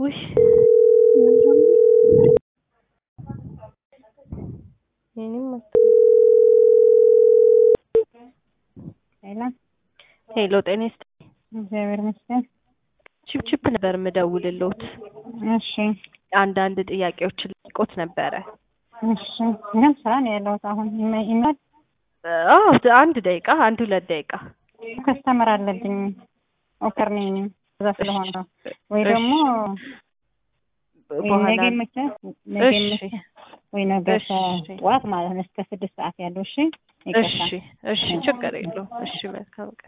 ውይ የእኔም ሄሎ ሄሎ ጤና ይስጥልኝ። እግዚአብሔር ይመስገን። ቺፕቺፕ ነበር የምደውልልዎት። እሺ አንዳንድ ጥያቄዎችን ልጠይቅዎት ነበረ። እሺ ግን ስራ ነው ያለሁት አሁን ይመ- ይመ- አዎ አንድ ደቂቃ አንድ ሁለት ደቂቃ ከስተመር አለብኝ ኦከር ነኝ እዛ ስለሆነ ነው። ወይ ደግሞ ወይ በኋላ ነገ መቼ- ነገ እሺ መቼ- ወይ ነገ እሺ። ጠዋት ማለት ነው እስከ ስድስት ሰዓት ያለው እሺ ይቅርታ እሺ እሺ ችግር የለውም። እሺ መልካም ቀን